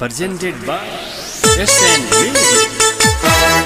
presented by SN Music.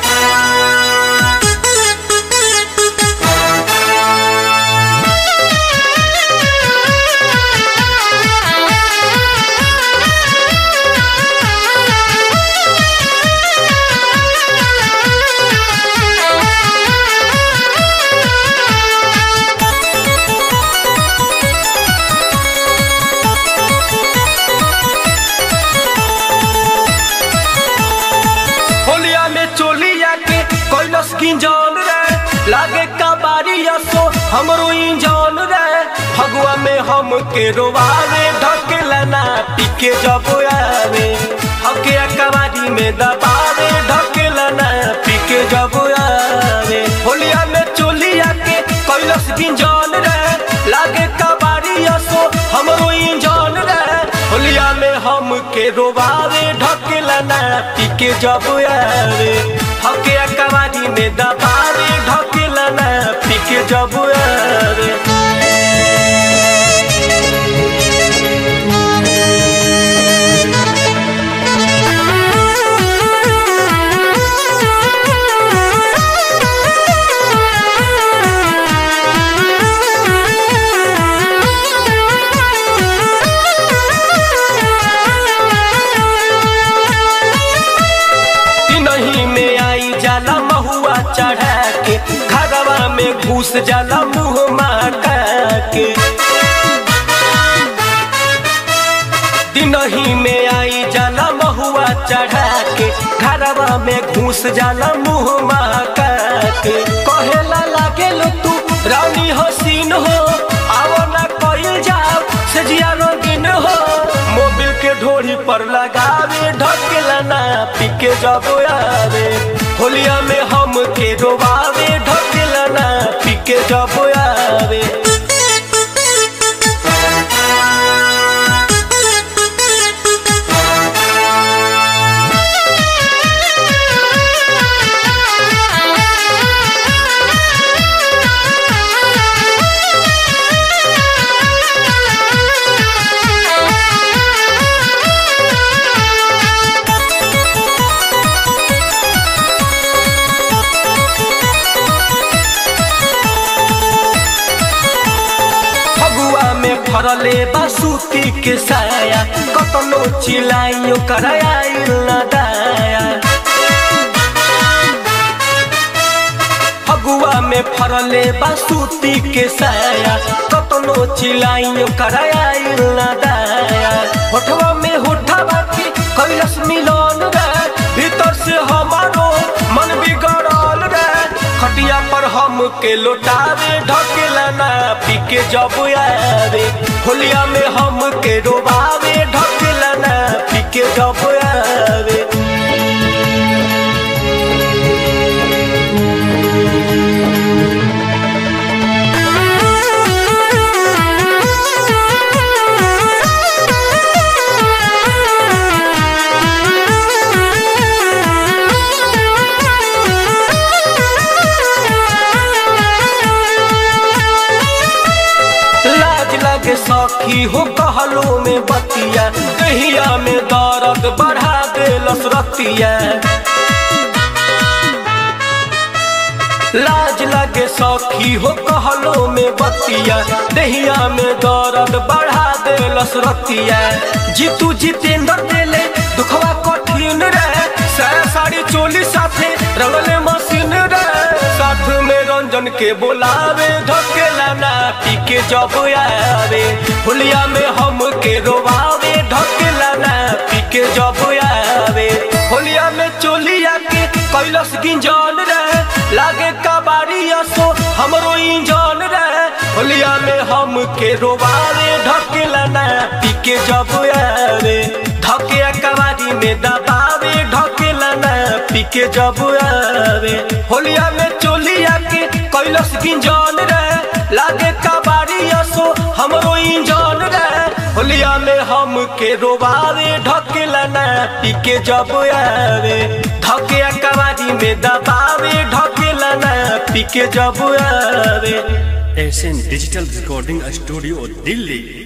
होलिया में चोलिया के कैलस गिंजन रे लागे कबाड़िया सो हमरो इंजन रे फगुआ में हम के रोवावे ढकेला ना पीके जब आवे हके कबाड़ी में दबावे ढकेला ना पीके जब आवे होलिया में चोलिया के कैलस गिंजन रे लागे कबाड़िया सो हमरो इंजन रे होलिया में हम के रोवावे ढकेला ना पीके जब आवे हके कबाड़ी में दबावे ढकेला ना पीके जब आवे नहीं में आई जाला महुआ चढ़ा के घरवा में घुस जाला मुँह माटा के दिनही में आई जाला महुआ चढ़ा के घरवा में घुस जाला मुँह माका के कहेला लागे लो तू रानी हसीन हो आओ ना कइल जाओ सजिया रंगीन हो मोबिल के ढोरी पर लगावे ढकेला ना पीके जब आवे होलिया में हम के डोबावे ढकेला ना पीके जब आवे फगुआ में फरले बासुती के साया कतनो चिलाइयो कराइल न दाया फगुआ में फरले बासुती के साया कतनो चिलाइयो कराइल न दाया होठवा में होठवा के कैलस मिलन रे भीतर से हमारो मन बिगड़ल रे खटिया पर हम के लौटावे ढकेला ना पीके जब आवे होलिया में हम के डोबावे ढकेला ना पीके जब आवे लाज लगे सखी हो कहलो में बतिया दहिया में दर्द बढ़ा दे लसरतिया लाज लगे सखी हो कहलो में बतिया दहिया में दर्द बढ़ा दे लसरतिया जीतू जितेंद्र देले दुखवा कठिन रे साया साड़ी चोली साथे रंगले मशीन रे साथ में रंजन के बोलावे ढकेला ना पीके जब आवे हुलिया में हम के रोवावे ढकेला ना पीके जब आवे होलिया में चोलिया के कैलस गिंजन रे लागे कबाड़िया सो हमरो इंजन रे होलिया में हम के रोवावे ढकेला ना पीके जब आवे धके कबाड़ी में दबावे ढकेला ना पीके जब आवे होलिया में चोलिया के कैलस गिंजन रे लागे कबाड़िया सो हमरो इंजन रे होलिया में हम के रोबावे ढकेला ना पीके जब आवे धके कबाड़ी में दबावे ढकेला ना पीके जब आवे SN Digital Recording Studio, Delhi.